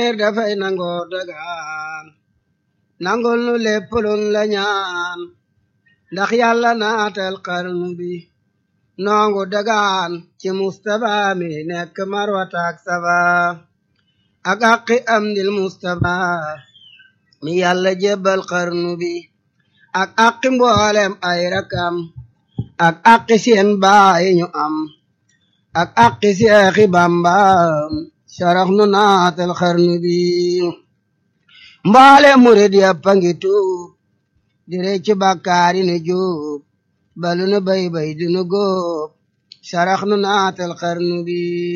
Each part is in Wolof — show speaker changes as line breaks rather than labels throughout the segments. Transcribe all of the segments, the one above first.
dafay nangoo dagaan nangul nu lépp luñ la ñaan ndax yàlla naatal xarnu bi nongu dagaan ci Mustapha mi nekk marwata ak safa ak aqi am dil Mustapha mi yàlla jébbal xarnu bi ak aqi mboolem ay rakam ak aqi seen baay ñu am ak aqi seexi Bamba sarax nu naatal xarnu bi mboolem murid yàpp a ngi tuub di reccu bàkkaari nu juub balu nu bay bay du nu góob sarax nu naatal xarnu bi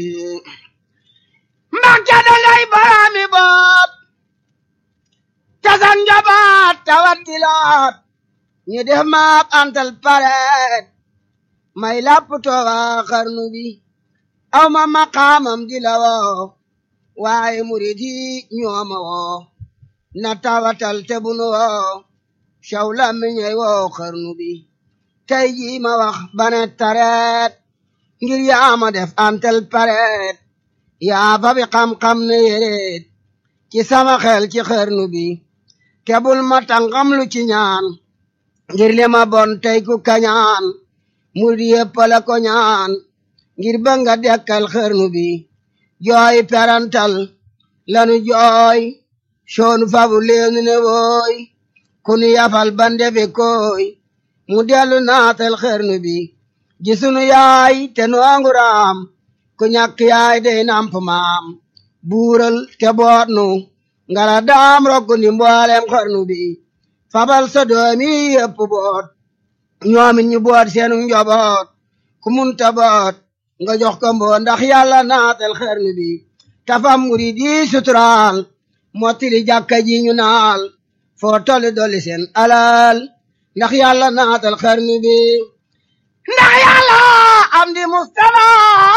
Mbàkke da ngay baraami bopp tasan njabaat tawat di laat ñu def maap antal pareet may lapp tooga xarnu bi aw ma maqaamam di la woo waaye murid yi ñooma woo na tawatal te bu nu woo caw la mi ñey woo xarnu bi tey jii ma wax bane tareet ngir yaa ma def antal pareet yaa fa bi xam-xam ne yéreet ci sama xel ci xarnu bi te bul ma tàngam lu ci ñaan ngir li ma bon tey ku kañaan murid yépp la ko ñaan ngir ba nga dekkal xarnu bi jooy perantal lanu jooy soonu fabu leenu ne wooy kunu yafal bande be koy mu dellu naatal xarnu bi gisunu yaay te nu anguraam ku ñàkk yaay day namp maam buural te boot nu ngala daam rokku ndi mboolem xarnu bi fabal sa doomi yépp boot ñoomin ñu boot seenu njoboot ku munta boot nga jox ko mboo ndax yàlla naatal xarnu bi tafam murid yi suturaal mottili jàkka ji ñu naal foo tolli dolli seen alal ndax yàlla naatal xarnu bi ndax yàlla am di Mustafa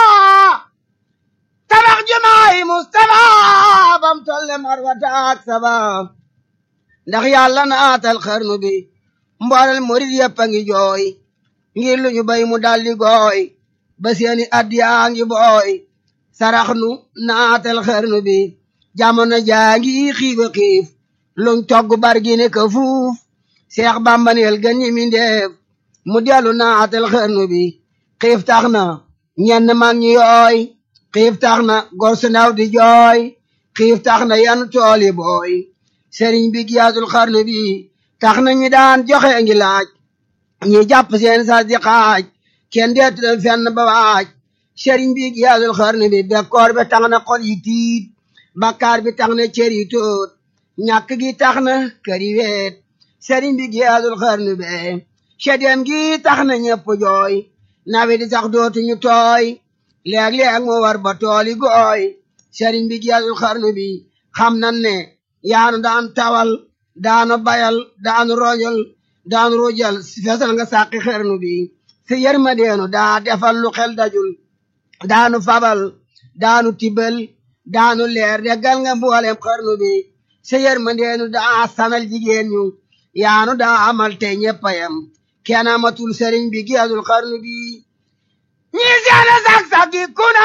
tabax jumaay Mustafa bam tolle marwata ak saba ndax yàlla naatal xarnu bi mboolel murid yëpp a ngi jooy ngir lu ñu bay mu daldi gooy ba seeni addiyaa ngi booy sarax nu naatal xarnu bi jamono jaa ngi xiif a xiif luñ togg bargi ne ka fuuf seex bambaneel gën ñi mi ndeef mu dellu naatal xarnu bi xiif tax na ñenn mag ñi yooy xiif tax na gor su ndaw di jooy xiif tax na yan tooli booy sëriñ bi giyaatul xarnu bi tax na ñi daan joxe ngi laaj ñi jàpp seen sas di xaaj kenn deetu leen fenn ba waaj sëriñ bi giyaatul xarnu bi bekkoor bi tax na xol yi tiit bakkaar bi tax na cër yi tóot ñàkk gi tax na kër yi weet sëriñ bi giyaatul xarnu be sedem gi tax na ñëpp jooy nawe di sax dootuñu tooy léeg-léeg mu war ba tooli gooy sëriñ bi giyaatul xarnu bi xam nan ne yaanu daan tawal daanu bayal daanu rojal daanu rojal fesal nga sàqi xarnu bi si yërmandeenu daa defal lu xel dajul daanu fabal daanu tibal daanu leer deggal nga mboolem xarnu bi sa yërmandeenu daa sanal jigéen ñu yaanu daa amal te ñeppayam kenn amatul sëriñ bi giyaatul xarnu bi ñii seeni sak-saki kuna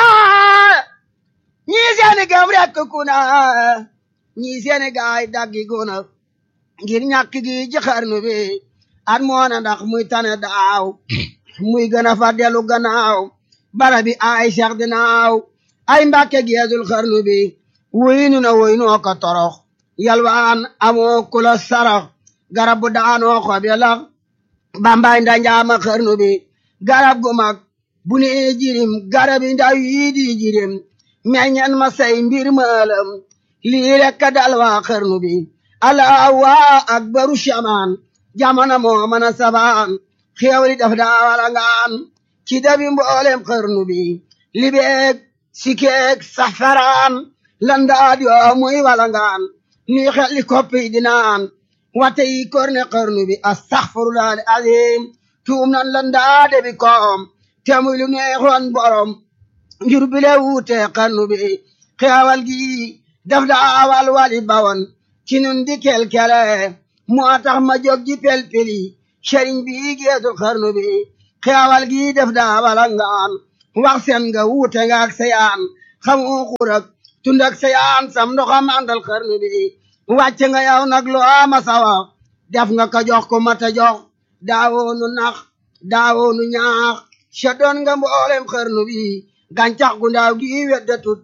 ñii seeni gëm rekk kuna ñii seeni gaay daggi kuna ngir ñàkk gi ci xarnu bi at moona ndax muy tane daaw muy gën a fa dellu gannaaw bara bi ay seex dinaaw ay mbàkke geesul xarnu bi wuyinu na wuyinoo ko torox yalwaan amoo kula sarax garab bu daanoo xob ya lax bambay ndanjaama xarnu bi garab gu mag bu ne jirim garab yi ndaw yii di jirim meññen ma say mbir maalam lii rekk dal waa xarnu bi allah waa akbaru shamaan jamono moo mën a sabaan xéewali daf daa wala ngaan ci dabi mboolem xarnu bi libeeg sikeeg safaraan landaad yoo muy walangaan nuy xelli koppi dinaan wate yi korne xarnu bi astaxfirullah azim tuum nan landaade bi koom te muy lu neexoon borom ngir bile wuute xarnu bi xeewal gi daf daa wal wali bawan ci nun di kelkele moo tax ma jóg ji pelpeli sëriñ bi geesul xarnu bi xeewal gi def daa walangaan wax seen nga wuute nga ak seyaan xamu xurak tundak sayaan sam ndoxam àndal xarnu bi wàcc nga yow nag lu ama sawa def nga ko jox ko mata jox daawoonu nax daawoonu ñaax sa doon nga mboolem xarnu bi gàncax gu ndaaw gi weddatut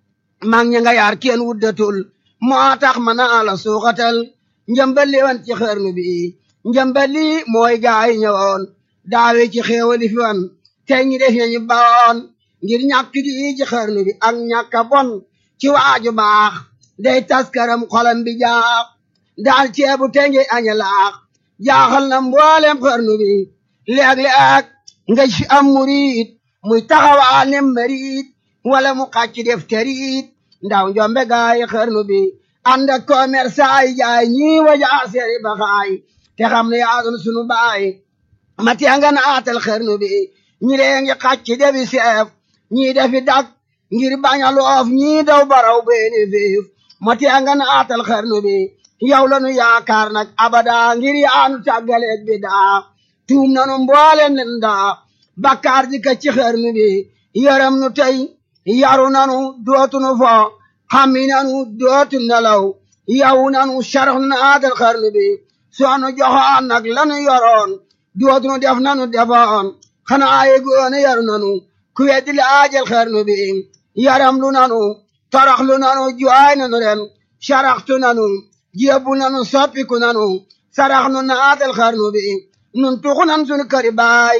mag ña nga yaar kenn wuddatul moo tax ma naa la suuxatal njëmbali wan ci xarnu bi njëmbali mooy gaay ñëwoon daawe ci xéewali fi wan tey ñi def nañu bawoon ngir ñàkk gi ci xarnu bi ak ñàkk a bon ci waaju baax day taskaram xolam bi jaax daal ceebu te ngi aña laax jaaxal na mboolem xarnu bi léeg-léeg nga ci am murid muy taxawaa ne marit wala mu xàcc def terit ndaw njombe gaay xarnu bi ànd ak commerçant yi jaay ñii wajaa seeri baxaay te xam ne yaa doon sunu baay mati nga naatal xarnu bi ñi lee ngi xàcc defi seef ñii defi dak ngir bañ a loof ñii daw baraw beeni fiif mati nga naatal xarnu bi yow la nu yaakaar nag abada ngir yaanu tàggaleeg bi daa tuum nanu mbooleen nen daa bakkaar ji ka ci xarnu bi yaram nu tey yaru nanu dootu nu fo xammi nanu dootu nelaw yow nanu sarax naatal xarnu bi soonu joxoon nag lanu yoroon dootu nu def nanu defoon xanaa yegoone yaru nanu ku weddi laajal xarnu bi yaram lu nanu torox lu nanu jooy nanu ren saraxtu nanu jébbu nanu soppiku nanu sarax nu naatal xarnu bi nun tuxu nan sunu këri baay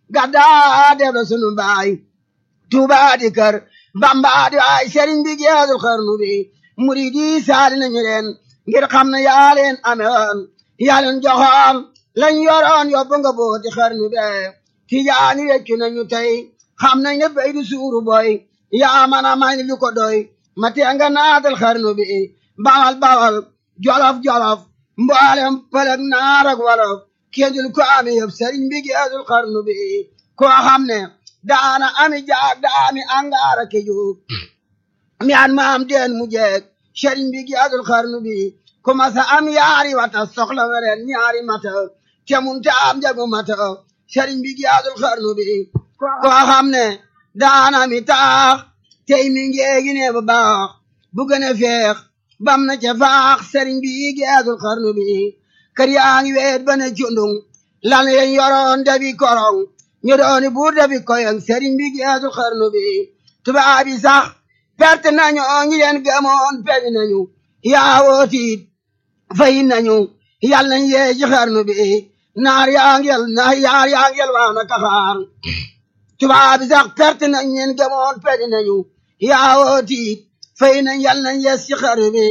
gaddaa def la sunu baay tuubaa di kër bambaa di waay sëriñ bi geesul xarnu bi murid yi saali nañu leen ngir xam ne yaa leen amewoon yaa leen joxoon lañ yoroon yóbbu nga booti xarnu be tijaani weccu nañu tey xam nañ ne bay du suuru boy yaa man a may lu ko doy ma tee nga naatal xarnu bi bawal bawal jolof jolof mboolem pëlëg naar ak wolof kéndul ko ami yëpp sëriñ bi geesul xarnu bi koo xam ne daana ami jaag daami angaara ke juug mi an maam deen mu jeeg sëriñ bi geesul xarnu bi commencé am yaari wata soxla weren ñaari mata te mun te am jagu mata sëriñ bi geesul xarnu bi koo xam ne daana mi taax tey mi ngeegi ne bu baax bu gën a feex bam na ca faax sëriñ bi geesul xarnu bi kër yaa ngi weet ba ne cundung lan yen yoroon dabi korong ñu dooni buur dabi koyong sëriñ bi geesul xarnu bi tubaab yi sax perte nañu ñi leen gëmoon peñ nañu yaa wootiit fay nañu yal nañ yee ci xarnu bi naar yaa ngel naar yaar yaa ngel waana kaxaar tubaab yi sax perte nañ leen gëmoon peñ nañu yaa wootiit fay nañ yal nañ yees ci xarnu bi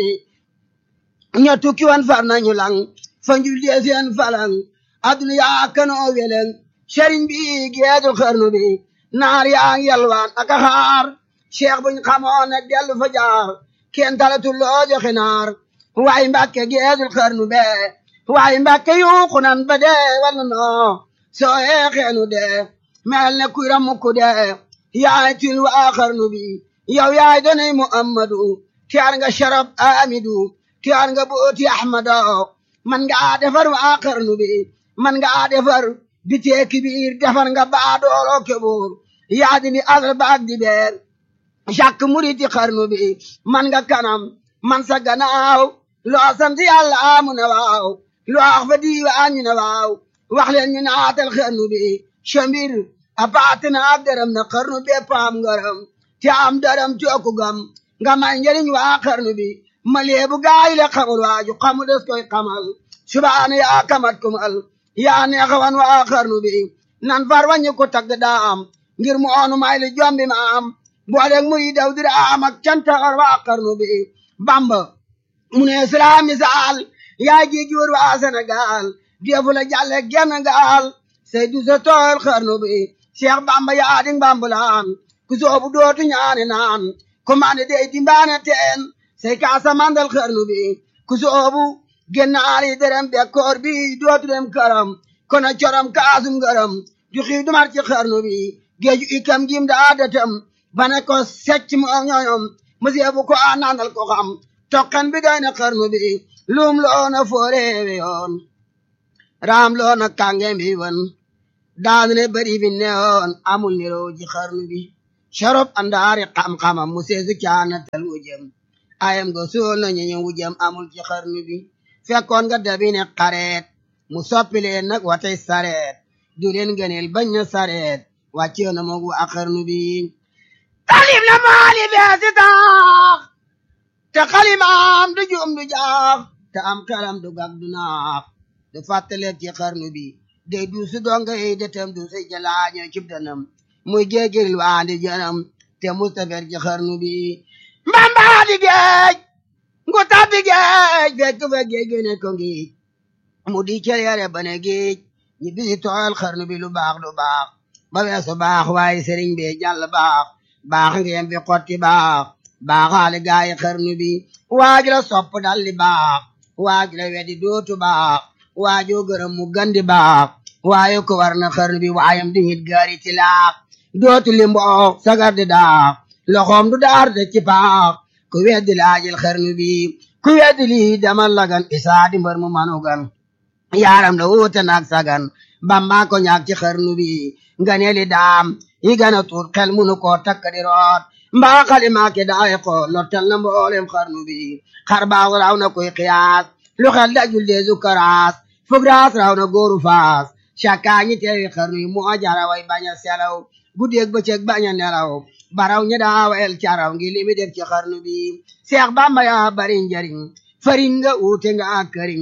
ña tukki wan far nañu lang fa njul dee seen falang aduna yaa kanoo weleng sëriñ bi geedul xarnu bi naar yaa ngi yalwaan ak a xaar cheikh buñ xamoon ne dellu fa jaar kenn talatu loo joxe naar waaye mbàkke geedul xarnu be waaye mbàkke yuuxu nan ba dee wala noo soo yeexeenu dee mel ne kuy ramukku dee yaay til waa xarnu bi yow yaay donay muhammadu tiyaar nga sharab amidu tiyaar nga booti ahmado man nga defar waa xarnu bi man nga defar bitee kibiir defar nga baa dooloo kebóor yaa di ni asal baag di beer jàkk muriti xarnu bi man nga kanam man sa gannaaw loo sant yàlla amu ne waaw loo wax fa diiwaan ñu ne waaw wax leen ñu naatal xarnu bi chambir a paate na ak dërëm na xarnu bi paam ngërëm te am dërëm cooku gam nga may njëriñ waa xarnu bi ma leebu gaay le xamul waaju xamu des koy xamal subaana yaa kamat kumal yaa neexawan waa xarnu bi nan far wañu ko tagg daa am ngir mu oonu may li jombi ma am booleeg muri daw dira am ak cantaxar waa xarnu bi bamba mu ne islam misaal yaa ji jur waa Sénégal defu la jàlle genn gaal say du sa tool xarnu bi Cheikh bamba yaa ding bambulaan ku soobu dootu ñaane naan ku mane dey dimbaane teen say kaasa mandal xarnu bi ku soobu gennaali derem bekkoor bi dootu dem karam kono corom kaasum garam ju xii dumar ci xarnu bi geeju ikam jim daa datam bane ko secc mu ñoñom musibu ko a nandal ko xam tokkan bi doy na xarnu bi lum loona fooreewe yoon raam loona kange mbi wan daanu ne bari bi newoon amul niroo ji xarnu bi sharop andaari xam-xamam mu seesu caanatal wujëm ayam go suul na ñu wujëm amul ci xarnu bi fekkoon nga dabi ne xareet mu soppi leen nag watay sareet du leen gëneel bañ na sareet wàccee na moog waa xarnu bi talib na maali beesi taax te xalimaam du juum du jaax te am kalam du gag du naax du fàttaleeg ci xarnu bi day du su donga yi detem du si jalaaño cib danam muy géegiril waandi janam te mustafer ci xarnu bi mbambaa di géej ngu tabbi géej fekk fa géej gene ko ngiij mu di celeere bane géej ñi bisi tooyal xarnu bi lu baax lu baax ba weesu baax waaye sëriñ bi jàll baax baax ngeen fi xotti baax baaxaale gaayi xarnu bi waaju la sopp dalli baax waaju la weddi dootu baax waajoo gërëm mu gandi baax waaye ko war na xarnu bi waayam di hit gaari ti laax dootu limboo sagar di daax loxoom du daar de ci paax ku weddi laajil xarnu bi ku weddi lii demal lagan isaa di mbër mu manugan yaaram la wuute naag sagan bamba ko ñaag ci xarnu bi nga ne li daam yi gën a tuut xel munu koo takk di root mbaa xalimaake daay ko lottal na mboolem xarnu bi xar baax raw na koy xiyaas lu xel dajul deesu karaas fug raas raw na góoru faas cakkaa ñi teewi xarnu yi moo jara way bañ a selaw guddeeg bëccëg bañ a nelaw baraw ñi daawel caraw ngi limi def ci xarnu bi seex bamba yaa bari njariñ fariñ nga uute nga ak këriñ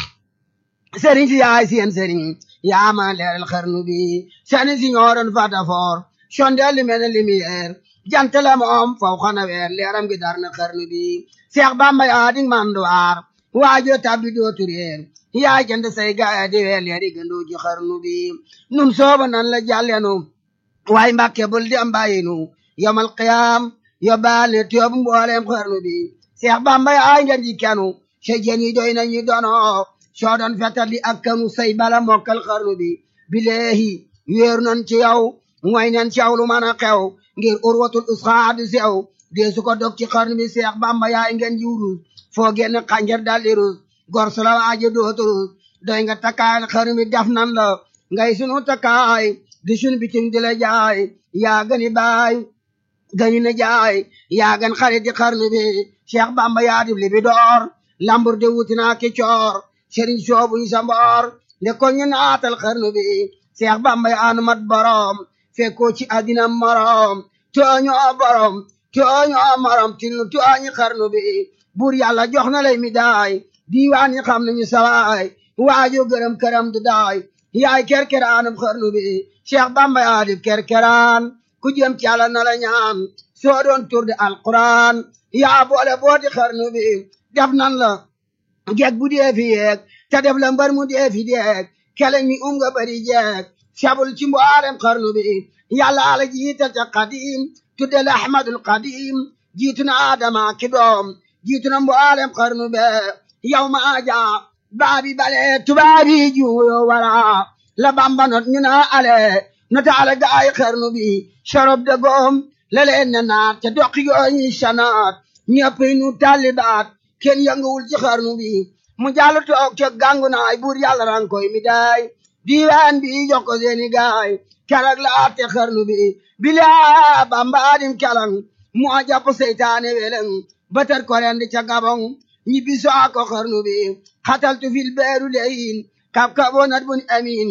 sëriñ si yaay seen sëriñ yaa ma leeral xarnu bi sëriñ si ñoo doon fatafoor sondeel li mel ne lumière jant la moom faw xana weer leeram gi dar na xarnu bi seex bamba yaa di manduwaar waajo tabbi dootu réer yaa jënd say gaaya di weer leeri gëndoo ci xarnu bi nun sooba nan la jàllenu waaye mbàkke bul di am bàyyinu yomal qiyaam yóbbaal ne tiyoobu mbooleem xarnu bi seex bamba yaa ngeen ji kenu sa jën yi doy nañu dono soo doon fetal li ak kanu say bala mokkal xarnu bi bileehi wéeru nan ci yow mooy nen ci yow lu mën a xew ngir urwatul usxaa di sew dee su ko dog ci xarnu bi seex bamba yaay ngeen ji wurus foo génn xànjar daldi rus gor su la waaje dootu rus doy nga takkaayal xarnu bi def nan la ngay sunu takkaay di sunu bitim di la jaay yaa gani baay gani na jaay yaa gan xarit di xarnu bi seex bamba yaa dib li bi door lambur de wutinaa ki coor sëriñ soobu ñu sa mboor nde ko ñu naatal xarnu bi seex bamba yaanu mat borom fekkoo ci àddina morom tooñu borom tooñu morom tinu tooñi xarnu bi buur yàlla jox na lay mi daay diiwaan yi xam nañu sawaay waajo gërëm këram du daay yaay kerkeraanum xarnu bi seex bamba yaa di kerkeraan ku jëm ci yàlla na la ñaan soo doon tur di alquran yaa boole booti xarnu bi def nan la jeeg bu dee fi yeeg te def la mbar mu dee fi deeg keleñ mi um nga bari jeeg sabul ci mboolem xarnu bi yàlla ala jiital ca qadim tudde la ahmadul qadim jiitu na adama ki doom jiitu na mboolem xarnu be yow ma aja baabi bale tubaabi juuyo wara la bamba not ñu na ale nota ala gaay xarnu bi sorob de goom la leen ne naat te doqi gooñi sanaat ñëpp nu talibaat kenn yënguwul ci xarnu bi mu jàll toog ca gàngu naay buur yàlla ran koy mi daay diiwaan bi jox ko seeni gaay keroog la atte xarnu bi bilaa bamba adim kelang mu a jàpp seytaane weleng batar ko rendi ca gabong ñibbi soo ko xarnu bi xataltu fil beeru leyin kab kaboo nat bun amin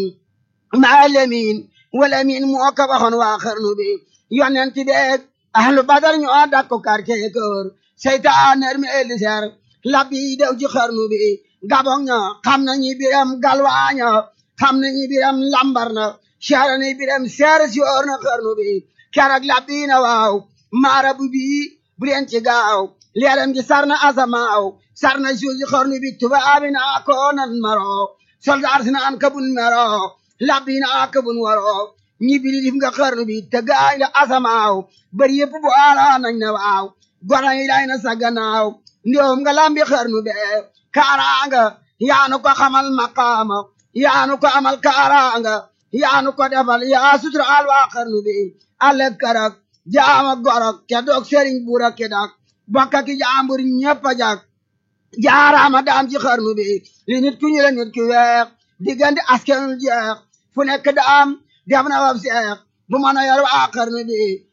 maa lemin wala min moo ko waxoon waa xarnu bi yonent beeg ahlu badar ñoo dakko quartier kër seytaane mi elli ser labbi dew ci xarnu bi gabong ña xam nañu biram galwaaña xam nañu biram lambar na seera ni biram seer si oor na xarnu bi keroog labbi na waaw maara bu bii bu leen ci gaaw leeram gi sar na asamaaw sar na suuf si xarnu bi tubaabi na ko nan maro soldaar si naan kabun mero labbi na kabun waro ñi bili dif nga xarnu bi te gaay la asamaaw bari yëpp bu ala nañ na waaw gona yi day na sa gannaaw ndoom nga lambi xarnu be kaaraanga yaanu ko xamal maqaama yaanu ko amal kaaraanga yaanu ko defal yaa sutura al waa xarnu bi ale karak jaama gorok ke dog sëriñ buura ke dak bokka ki jaambur ñëpp a jak jaaraama daam ci xarnu bi li nit ku ñu la nit ki weex diggante askanul jeex fu nekk daam def na wab seex bu mën a yor waa xarnu bi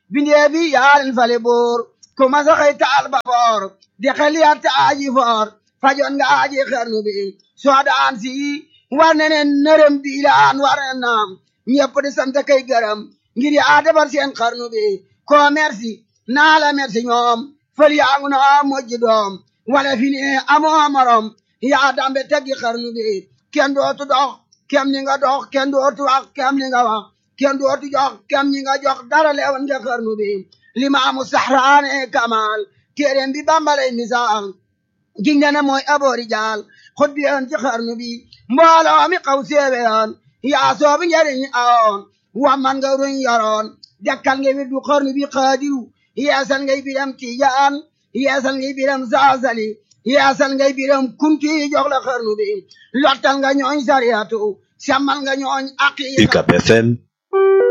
bindee bi yaarin fale boor ku masa xëy taal ba boor di xeliyaat te aaji foor fajoon nga aaji xarnu bi soo daan si war ne ne nërëm diilaan war ne naam ñëpp di sant kay gërëm ngir yaa defar seen xarnu bi ko merci naa la merci ñoom fël yaangu na mojji doom wala fi ne amoo morom yaa dambe teggi xarnu bi kenn dootu dox kem ni nga dox kenn dootu wax kem ni nga wax kenn dootu jox kem ni nga jox dara leewoon nga xarnu bi limaamu saxraane kamal téeréem bi bambalay misaal giñ ne mooy aboori jaal xut bi yoon ci xarnu bi mbooloo mi xaw séewe yoon yaa soobi njariñ awoon wamman nga ruñ yoroon dekkal nga wirdu xarnu bi xaadiru yeesal ngay biram tijaan yeesal ngay biram saasali yeesal ngay biram kunti jox la xarnu bi lottal nga ñooñ sariyatu semmal nga ñooñ aqiqa
UCAB FM